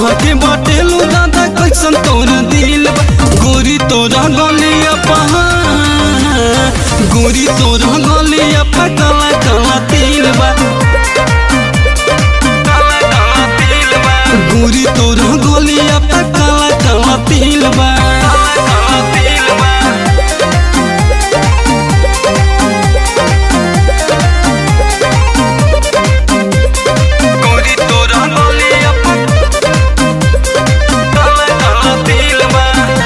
सबके बटेलू दादा कैसन तोर दिल बा गोरी तोरा गलिया पहा गोरी तोरा गलिया पा काला काला तिल बा काला काला तिल बा गोरी तोरा गलिया पा काला काला तिल बा काला काला तिल बा गोरी तोरा गलिया पा काला काला तिल बा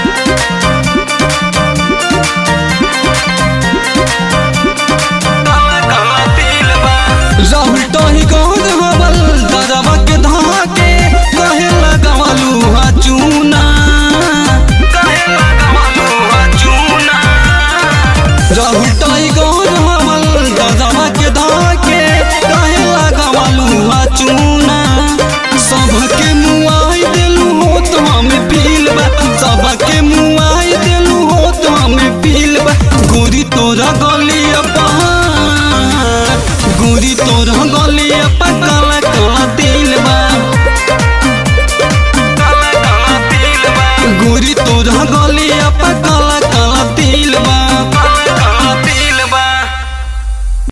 राहुल टोही गौर हवल दरवा के धाके कहे लगावलू हा चूना कहे लगावलू हा चूना राहुल टोही गौर हवल दरवा के धाके कहे लगावलू हा चूना सबके मुआई देलू हो तो हमें फील बा सबके मुआई देलू हो तो हमें फील बा गोरी तोरा गलिया पहा गोरी तोरा गलिया पा काला काला तिल बा काला काला तिल बा गोरी तोरा गलिया पा काला